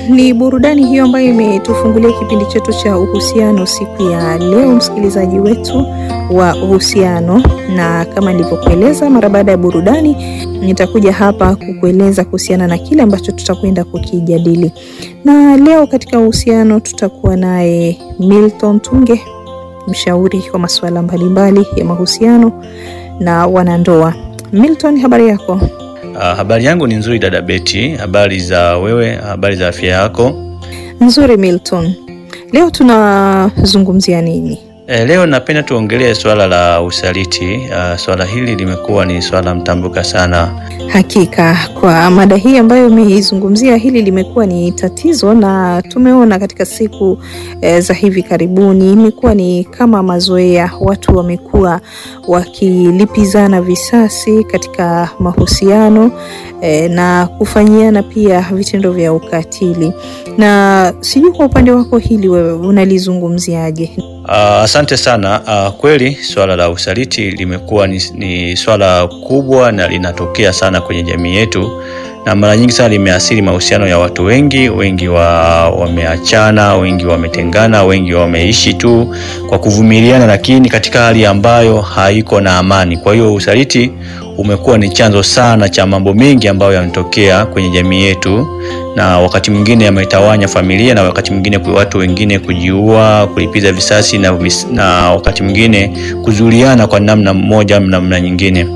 ni burudani hiyo ambayo imetufungulia kipindi chetu cha uhusiano siku ya leo, msikilizaji wetu wa uhusiano. Na kama nilivyokueleza, mara baada ya burudani nitakuja hapa kukueleza kuhusiana na kile ambacho tutakwenda kukijadili. Na leo katika uhusiano tutakuwa naye Milton Tunge, mshauri wa masuala mbalimbali ya mahusiano na wanandoa. Milton, habari yako? Uh, habari yangu ni nzuri dada Beti. Habari za wewe? Habari za afya yako? Nzuri Milton. Leo tunazungumzia nini? E, leo napenda tuongelee swala la usaliti. Uh, swala hili limekuwa ni swala mtambuka sana. Hakika kwa mada hii ambayo umeizungumzia, hili limekuwa ni tatizo, na tumeona katika siku e, za hivi karibuni imekuwa ni kama mazoea, watu wamekuwa wakilipizana visasi katika mahusiano e, na kufanyiana pia vitendo vya ukatili. Na sijui kwa upande wako hili wewe unalizungumziaje? Uh, asante sana. Uh, kweli swala la usaliti limekuwa ni, ni swala kubwa na linatokea sana kwenye jamii yetu, na mara nyingi sana limeathiri mahusiano ya watu wengi. Wengi wa, wameachana, wengi wametengana, wengi wameishi tu kwa kuvumiliana, lakini katika hali ambayo haiko na amani. Kwa hiyo usaliti umekuwa ni chanzo sana cha mambo mengi ambayo yanatokea kwenye jamii yetu na wakati mwingine yametawanya familia na wakati mwingine watu wengine kujiua, kulipiza visasi na, vis, na wakati mwingine kuzuliana kwa namna moja au namna nyingine.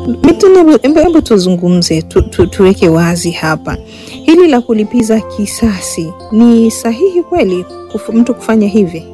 Hebu tuzungumze tu, tu, tuweke wazi hapa, hili la kulipiza kisasi ni sahihi kweli kufu, mtu kufanya hivi?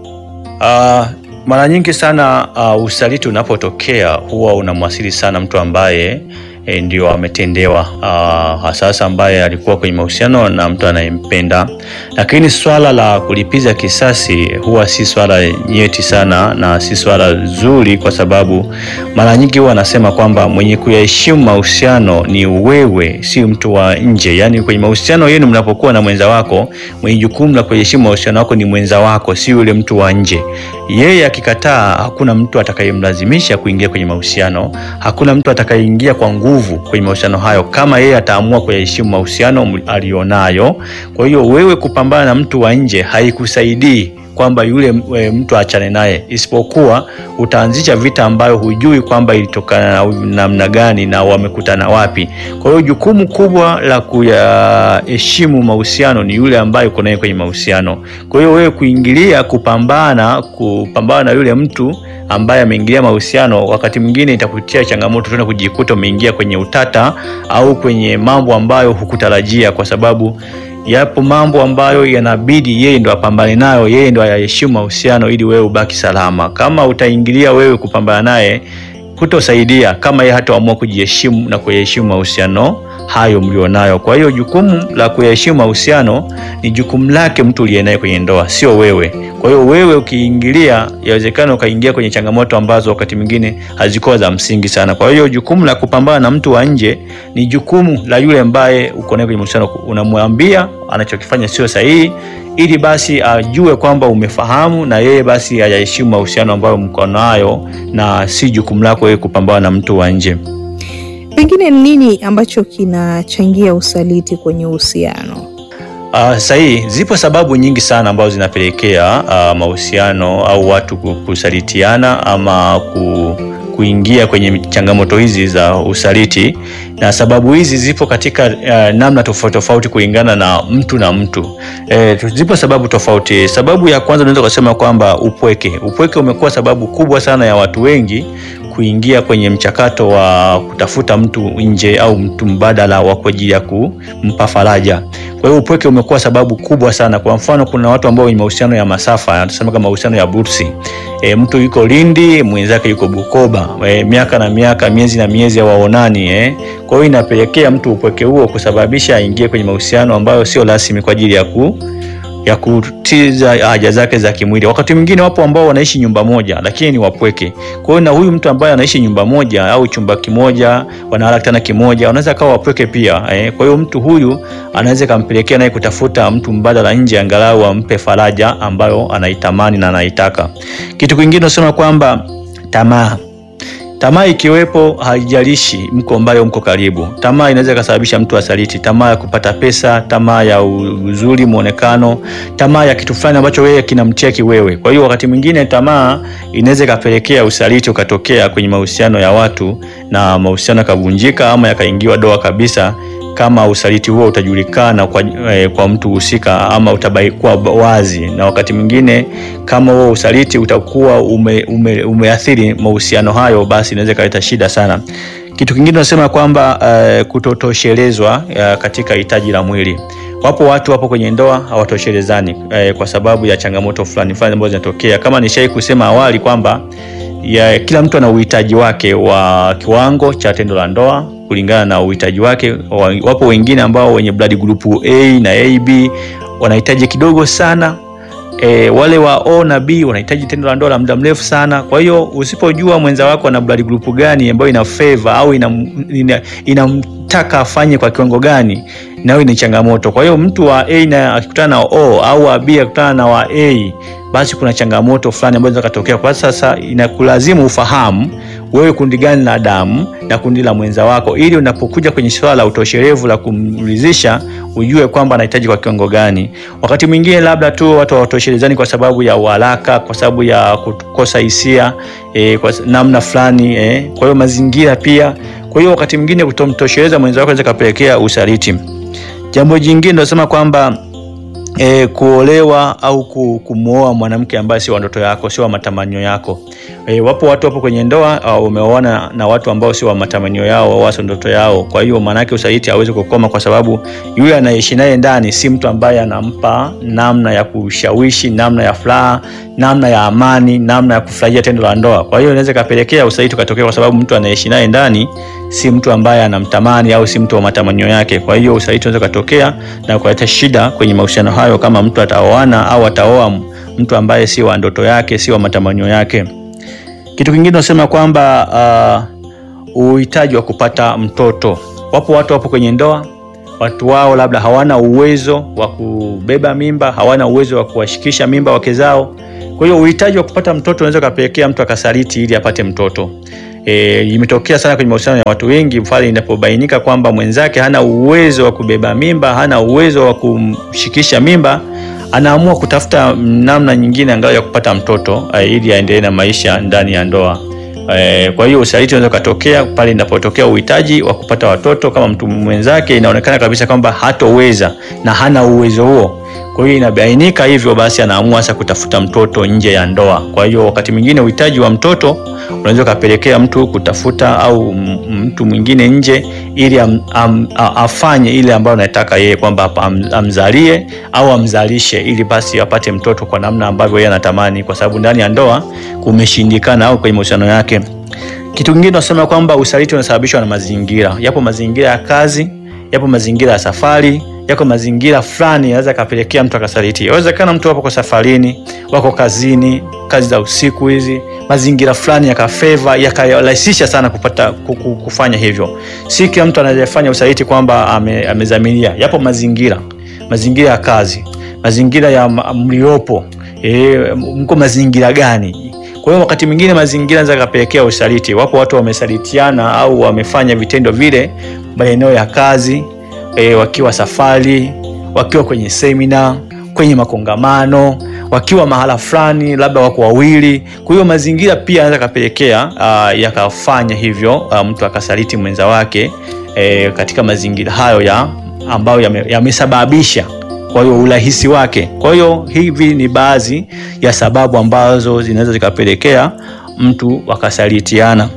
Uh, mara nyingi sana uh, usaliti unapotokea huwa unamwasili sana mtu ambaye E, ndio ametendewa hasasa ambaye alikuwa kwenye mahusiano na mtu anayempenda. Lakini swala la kulipiza kisasi huwa si swala nyeti sana na si swala zuri, kwa sababu mara nyingi huwa anasema kwamba mwenye kuyaheshimu mahusiano ni wewe, si mtu wa nje. Yaani kwenye mahusiano yenu mnapokuwa na mwenza wako, mwenye jukumu la kuyaheshimu mahusiano wako ni mwenza wako, si yule mtu wa nje. Yeye akikataa, hakuna mtu atakayemlazimisha kuingia kwenye mahusiano, hakuna mtu atakayeingia kwa nguvu kwenye mahusiano hayo, kama yeye ataamua kuyaheshimu mahusiano alionayo. Kwa hiyo wewe kupambana na mtu wa nje haikusaidii kwamba yule mtu aachane naye, isipokuwa utaanzisha vita ambayo hujui kwamba ilitokana na namna gani na wamekutana wapi. Kwa hiyo jukumu kubwa la kuyaheshimu mahusiano ni yule ambaye uko naye kwenye mahusiano. Kwa hiyo wewe kuingilia, kupambana kupambana na yule mtu ambaye ameingilia mahusiano, wakati mwingine itakutia changamoto tena kujikuta umeingia kwenye utata au kwenye mambo ambayo hukutarajia, kwa sababu yapo mambo ambayo yanabidi yeye ndo apambane nayo, yeye ndo ayaheshimu mahusiano ili wewe ubaki salama. Kama utaingilia wewe kupambana naye, hutosaidia kama yeye hataamua kujiheshimu na kuyaheshimu mahusiano hayo mlionayo. Kwa hiyo jukumu la kuyaheshimu mahusiano ni jukumu lake mtu uliye naye kwenye ndoa, sio wewe. Kwa hiyo wewe ukiingilia, yawezekana ukaingia kwenye changamoto ambazo wakati mwingine hazikuwa za msingi sana. Kwa hiyo jukumu la kupambana na mtu wa nje ni jukumu la yule ambaye uko naye kwenye mahusiano, unamwambia anachokifanya sio sahihi, ili basi ajue kwamba umefahamu na yeye basi ayaheshimu mahusiano ambayo mko nayo, na si jukumu lako wewe kupambana na mtu wa nje. Pengine nini ambacho kinachangia usaliti kwenye uhusiano? Uh, sahihi, zipo sababu nyingi sana ambazo zinapelekea uh, mahusiano au watu kusalitiana ama ku, kuingia kwenye changamoto hizi za usaliti, na sababu hizi zipo katika uh, namna tofauti tofauti kulingana na mtu na mtu. E, zipo sababu tofauti. Sababu ya kwanza unaweza kusema kwamba upweke. Upweke umekuwa sababu kubwa sana ya watu wengi kuingia kwenye mchakato wa kutafuta mtu nje au mtu mbadala wa kwa ajili ya kumpa faraja. Kwa hiyo upweke umekuwa sababu kubwa sana. Kwa mfano, kuna watu ambao wenye mahusiano ya masafa, tunasema kama mahusiano ya bursi. E, mtu yuko Lindi, mwenzake yuko Bukoba, e, miaka na miaka, miezi na miezi hawaonani eh. Kwa hiyo inapelekea mtu upweke huo kusababisha aingie kwenye mahusiano ambayo sio rasmi kwa ajili ya ku ya kutiza haja zake za kimwili. Wakati mwingine wapo ambao wanaishi nyumba moja lakini ni wapweke. Kwa hiyo na huyu mtu ambaye anaishi nyumba moja au chumba kimoja, wanalala kitanda kimoja, anaweza kawa wapweke pia eh. Kwa hiyo mtu huyu anaweza kampelekea naye kutafuta mtu mbadala nje, angalau ampe faraja ambayo anaitamani na anaitaka. Kitu kingine unasema kwamba tamaa Tamaa ikiwepo, haijalishi mko mbali au mko karibu, tamaa inaweza ikasababisha mtu asaliti. Tamaa ya kupata pesa, tamaa ya uzuri, muonekano, tamaa ya kitu fulani ambacho wewe kinamcheki wewe. Kwa hiyo wakati mwingine tamaa inaweza ikapelekea usaliti ukatokea kwenye mahusiano ya watu na mahusiano yakavunjika ama yakaingiwa doa kabisa kama usaliti huo utajulikana kwa, eh, kwa mtu husika ama utabaikuwa wazi, na wakati mwingine kama huo usaliti utakuwa ume, ume, umeathiri mahusiano hayo, basi inaweza ikaleta shida sana. Kitu kingine tunasema kwamba eh, kutotoshelezwa eh, katika hitaji la mwili. Wapo watu wapo kwenye ndoa hawatoshelezani eh, kwa sababu ya changamoto fulani fulani ambazo zinatokea, kama nishai kusema awali kwamba ya kila mtu ana uhitaji wake wa kiwango cha tendo la ndoa kulingana na uhitaji wake. Wapo wengine ambao wenye blood group A na AB wanahitaji kidogo sana. E, wale wa O na B wanahitaji tendo la ndoa la muda mrefu sana. Kwa hiyo usipojua mwenza wako ana blood group gani ambayo ina favor au inamtaka ina, ina afanye kwa kiwango gani, nayo ni changamoto. Kwa hiyo mtu wa A na akikutana na O au wa B akikutana na wa A basi kuna changamoto fulani ambazo zinatokea. Kwa sasa inakulazimu ufahamu wewe kundi gani la damu na kundi la mwenza wako, ili unapokuja kwenye swala la utoshelevu la kumridhisha ujue kwamba anahitaji kwa kiwango gani. Wakati mwingine labda tu watu hawatoshelezani kwa sababu ya uharaka, kwa sababu ya kukosa hisia e, kwa namna fulani e. Kwa hiyo mazingira pia. Kwa hiyo wakati mwingine kutomtosheleza mwenza wako inaweza kapelekea usaliti. Jambo jingine nasema kwamba E, kuolewa au kumwoa mwanamke ambaye sio wa ndoto yako, sio wa matamanio yako. E, wapo watu wapo kwenye ndoa umeoana na watu ambao sio wa matamanio yao au sio ndoto yao. Kwa hiyo maana yake usaliti hawezi kukoma, kwa sababu yule anayeishi naye ndani si mtu ambaye anampa namna ya kushawishi, namna ya furaha, namna ya amani, namna ya kufurahia tendo la ndoa. Kwa hiyo inaweza kapelekea usaliti ukatokea, kwa sababu mtu anayeishi naye ndani si mtu ambaye anamtamani au si mtu wa matamanio yake. Kwa hiyo usaliti unaweza kutokea na kuleta shida kwenye mahusiano hayo, kama mtu ataoana au ataoa mtu ambaye si wa ndoto yake, si wa matamanio yake. Kitu kingine tunasema kwamba uh, uhitaji wa kupata mtoto. Wapo watu wapo kwenye ndoa, watu wao labda hawana uwezo wa kubeba mimba, hawana uwezo wa kuwashikisha mimba wake zao. Kwa hiyo uhitaji wa kupata mtoto unaweza kupelekea mtu akasaliti ili apate mtoto. E, imetokea sana kwenye mahusiano ya watu wengi pale inapobainika kwamba mwenzake hana uwezo wa kubeba mimba, hana uwezo wa kumshikisha mimba, anaamua kutafuta namna nyingine angalau ya kupata mtoto e, ili aendelee na maisha ndani ya ndoa. E, kwa hiyo usaliti unaweza kutokea pale inapotokea uhitaji wa kupata watoto, kama mtu mwenzake inaonekana kabisa kwamba hatoweza na hana uwezo huo. Kwa hiyo inabainika hivyo, basi anaamua sasa kutafuta mtoto nje ya ndoa. Kwa hiyo wakati mwingine uhitaji wa mtoto unaweza ukapelekea mtu kutafuta au mtu mwingine nje ili am, am, afanye ile ambayo anataka yeye kwamba am, amzalie au amzalishe ili basi apate mtoto kwa namna ambavyo yeye anatamani, kwa sababu ndani ya ndoa kumeshindikana au kwenye mahusiano yake. Kitu kingine tunasema kwamba usaliti unasababishwa na mazingira. Yapo mazingira ya kazi, yapo mazingira ya safari yako mazingira fulani yanaweza kapelekea mtu akasaliti. Inawezekana mtu wapo kwa safarini, wako kazini, kazi za usiku hizi, mazingira fulani yakafeva yakarahisisha sana kupata kufanya hivyo. Si kila mtu anayefanya usaliti kwamba ame, amezamilia. Yapo mazingira, mazingira ya kazi, mazingira ya mliopo, e, mko mazingira gani? Kwa hiyo wakati mwingine mazingira yanaweza kapelekea usaliti. Wapo watu wamesalitiana au wamefanya vitendo vile maeneo ya kazi E, wakiwa safari, wakiwa kwenye semina, kwenye makongamano, wakiwa mahala fulani, labda wako wawili. Kwa hiyo mazingira pia yanaweza kapelekea uh, yakafanya hivyo uh, mtu akasaliti mwenza wake e, katika mazingira hayo ya ambayo yamesababisha ya kwa hiyo urahisi wake. Kwa hiyo hivi ni baadhi ya sababu ambazo zinaweza zikapelekea mtu wakasalitiana.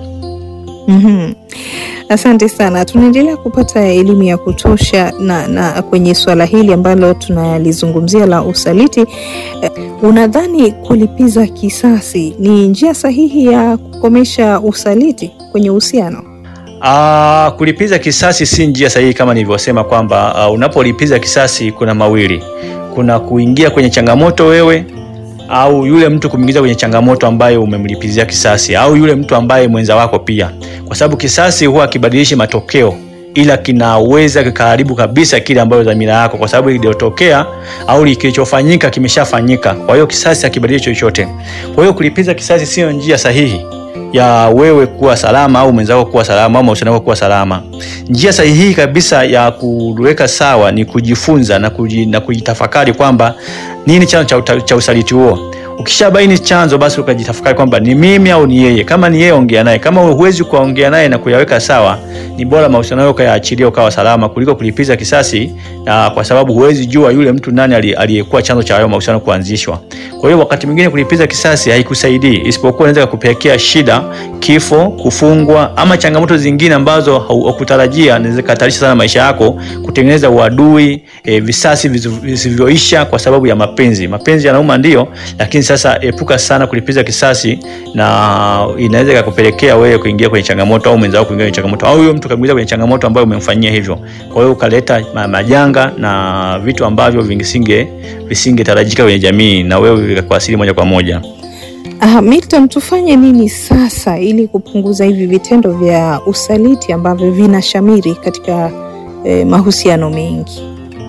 mm-hmm. Asante sana. Tunaendelea kupata elimu ya kutosha na, na kwenye swala hili ambalo tunalizungumzia la usaliti. Uh, unadhani kulipiza kisasi ni njia sahihi ya kukomesha usaliti kwenye uhusiano? Uh, kulipiza kisasi si njia sahihi kama nilivyosema kwamba uh, unapolipiza kisasi kuna mawili, kuna kuingia kwenye changamoto wewe au yule mtu kumwingiza kwenye changamoto ambayo umemlipizia kisasi, au yule mtu ambaye mwenza wako pia, kwa sababu kisasi huwa kibadilishi matokeo, ila kinaweza kikaharibu kabisa kile ambayo dhamira yako, kwa sababu iliyotokea au kilichofanyika kimeshafanyika. Kwa hiyo kisasi hakibadilishi chochote. Kwa hiyo kulipiza kisasi sio njia sahihi ya wewe kuwa salama au mwenzako kuwa salama au mahusiano yako kuwa salama. Njia sahihi kabisa ya kuweka sawa ni kujifunza na, kuji, na kujitafakari kwamba nini chanzo cha, cha usaliti huo. Ukishabaini chanzo, basi ukajitafakari kwamba ni mimi au ni yeye. Kama ni yeye, ongea naye. Kama huwezi kuongea naye na kuyaweka sawa, ni bora mahusiano yako yaachilie ukawa salama kuliko kulipiza kisasi, na kwa sababu huwezi jua yule mtu nani aliyekuwa chanzo cha hayo mahusiano kuanzishwa. Kwa hiyo wakati mwingine kulipiza kisasi haikusaidii, isipokuwa inaweza kukupelekea shida, kifo, kufungwa ama changamoto zingine ambazo hukutarajia, inaweza kuhatarisha sana maisha yako, kutengeneza uadui, e, visasi visivyoisha kwa sababu ya mapenzi. Mapenzi yanauma ndio, lakini sasa epuka sana kulipiza kisasi, na inaweza kukupelekea wewe kuingia kwenye changamoto au mwenzako kuingia kwenye changamoto au huyo mtu kaingia kwenye changamoto ambayo umemfanyia hivyo. Kwa hiyo ukaleta majanga na vitu ambavyo vingisinge visingetarajika kwenye jamii na wewe vikakuasili moja kwa moja. Ah, Milton, tufanye nini sasa ili kupunguza hivi vitendo vya usaliti ambavyo vinashamiri katika eh, mahusiano mengi?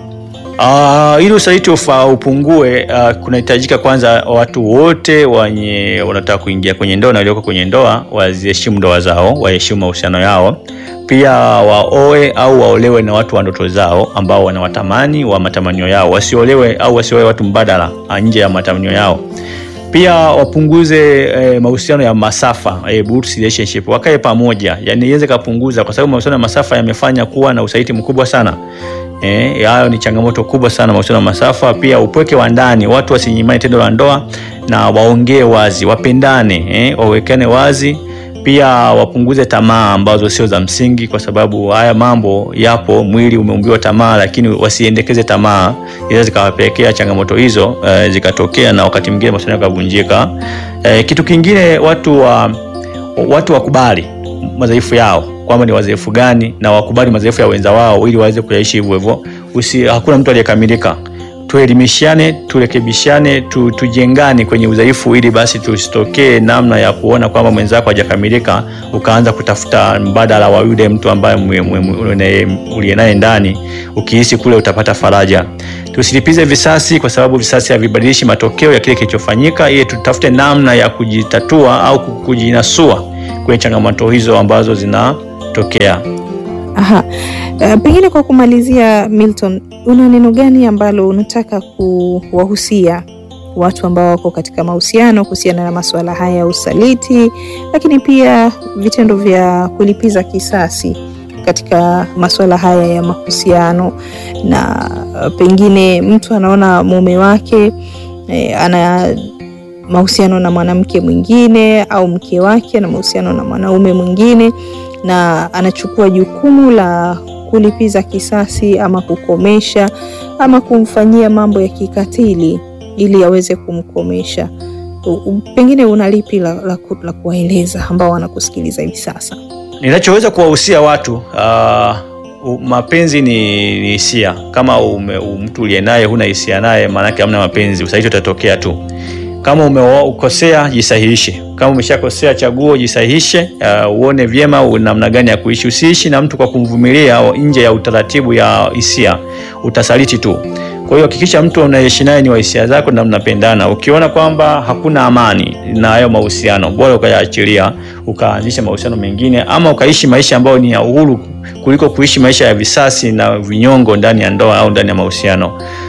Uh, ili usaliti ufa upungue, uh, kunahitajika kwanza watu wote wenye wanataka kuingia kwenye ndoa na walioko kwenye ndoa waziheshimu ndoa zao, waheshimu mahusiano yao, pia waoe au waolewe na watu wa ndoto zao ambao wanawatamani wa matamanio yao, wasiolewe au wasioe watu mbadala nje ya matamanio yao. Pia wapunguze eh, mahusiano ya masafa eh, buts relationship, wakae pamoja, yani iweze kupunguza, kwa sababu mahusiano ya masafa yamefanya kuwa na usaliti mkubwa sana. Eh, hayo ni changamoto kubwa sana mahusiano ya masafa. Pia upweke wa ndani, watu wasinyimane tendo la ndoa na waongee wazi, wapendane, eh, wawekane wazi. Pia wapunguze tamaa ambazo sio za msingi, kwa sababu haya mambo yapo, mwili umeumbiwa tamaa, lakini wasiendekeze tamaa, inaweza zikawapelekea changamoto hizo eh, zikatokea na wakati mwingine mahusiano yakavunjika. Eh, kitu kingine watu wa watu wakubali madhaifu yao kwamba ni wadhaifu gani na wakubali madhaifu ya wenza wao ili waweze kuyaishi hivyo hivyo. Usi, hakuna mtu aliyekamilika. Tuelimishane, turekebishane, tu, tujengane kwenye udhaifu ili basi tusitokee namna ya kuona kwamba mwenzako hajakamilika ukaanza kutafuta mbadala wa yule mtu ambaye uliye naye ndani, ukihisi kule utapata faraja. Tusilipize visasi kwa sababu visasi havibadilishi matokeo ya kile kilichofanyika, ili tutafute namna ya kujitatua au kujinasua kwenye changamoto hizo ambazo zinatokea. Aha. Uh, pengine kwa kumalizia, Milton, una neno gani ambalo unataka kuwahusia watu ambao wako katika mahusiano kuhusiana na masuala haya ya usaliti, lakini pia vitendo vya kulipiza kisasi katika masuala haya ya mahusiano, na uh, pengine mtu anaona mume wake eh, ana mahusiano na mwanamke mwingine au mke wake na mahusiano na mwanaume mwingine na anachukua jukumu la kulipiza kisasi ama kukomesha ama kumfanyia mambo ya kikatili ili aweze kumkomesha. Pengine una lipi la, la, la kuwaeleza ambao wanakusikiliza hivi sasa? Ninachoweza kuwahusia watu uh, mapenzi ni hisia. Kama ume, mtu uliye naye huna hisia naye, maanake hamna mapenzi, usaliti utatokea tu. Kama umeukosea jisahihishe. Kama umeshakosea chaguo, jisahihishe. Uh, uone vyema namna gani ya kuishi. Usiishi na mtu kwa kumvumilia au nje ya utaratibu ya hisia, utasaliti tu. Kwa hiyo hakikisha mtu unaishi naye ni wa hisia zako na mnapendana. Ukiona kwamba hakuna amani na hayo mahusiano, bora ukayaachilia, ukaanzisha mahusiano mengine, ama ukaishi maisha ambayo ni ya uhuru kuliko kuishi maisha ya visasi na vinyongo ndani ya ndoa au ndani ya mahusiano.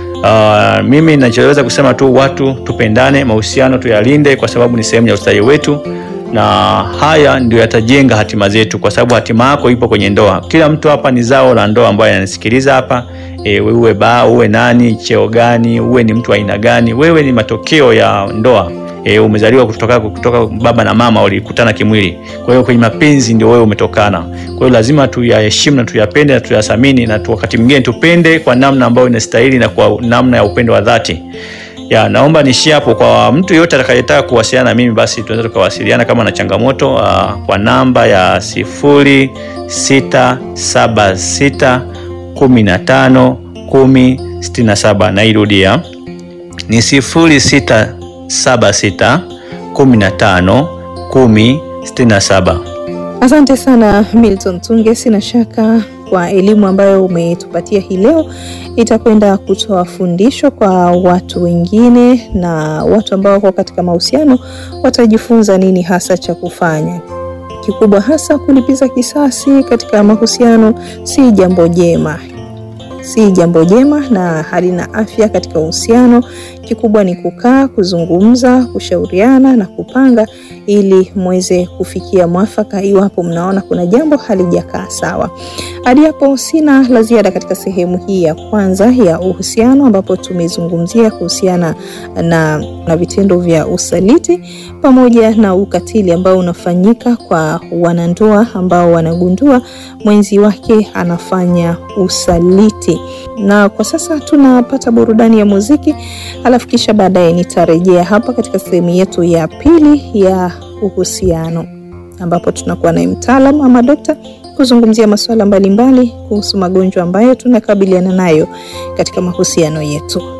Uh, mimi ninachoweza kusema tu watu tupendane, mahusiano tuyalinde, kwa sababu ni sehemu ya ustawi wetu, na haya ndio yatajenga hatima zetu, kwa sababu hatima yako ipo kwenye ndoa. Kila mtu hapa ni zao la ndoa, ambaye ananisikiliza hapa e, uwe baa, uwe nani, cheo gani, uwe ni mtu aina gani, wewe ni matokeo ya ndoa. E, umezaliwa kutoka, kutoka baba na mama walikutana kimwili. Kwa hiyo kwenye mapenzi ndio wewe umetokana. Kwa hiyo lazima tuyaheshimu na tuyapende na tuyathamini, na wakati mwingine tupende kwa namna ambayo inastahili na kwa namna ya upendo wa dhati. Ya, naomba niishie hapo. Kwa mtu yeyote atakayetaka kuwasiliana na mimi, basi tunaweza tukawasiliana kama na changamoto uh, kwa namba ya sifuri sita saba sita kumi na tano kumi sitini na saba. Nairudia ni sifuri sita saba sita kumi na tano kumi sitini na saba. Asante sana Milton Tunge, sina shaka kwa elimu ambayo umetupatia hii leo, itakwenda kutoa fundisho kwa watu wengine, na watu ambao wako katika mahusiano watajifunza nini hasa cha kufanya. Kikubwa hasa kulipiza kisasi katika mahusiano si jambo jema, si jambo jema na halina afya katika uhusiano. Kikubwa ni kukaa, kuzungumza, kushauriana na kupanga ili mweze kufikia mwafaka iwapo mnaona kuna jambo halijakaa sawa. Hadi hapo sina la ziada katika sehemu hii ya kwanza ya uhusiano, ambapo tumezungumzia kuhusiana na, na vitendo vya usaliti pamoja na ukatili ambao unafanyika kwa wanandoa ambao wanagundua mwenzi wake anafanya usaliti. Na kwa sasa tunapata burudani ya muziki, alafu kisha baadaye nitarejea hapa katika sehemu yetu ya pili ya uhusiano ambapo tunakuwa naye mtaalamu ama dokta kuzungumzia masuala mbalimbali kuhusu magonjwa ambayo tunakabiliana nayo katika mahusiano yetu.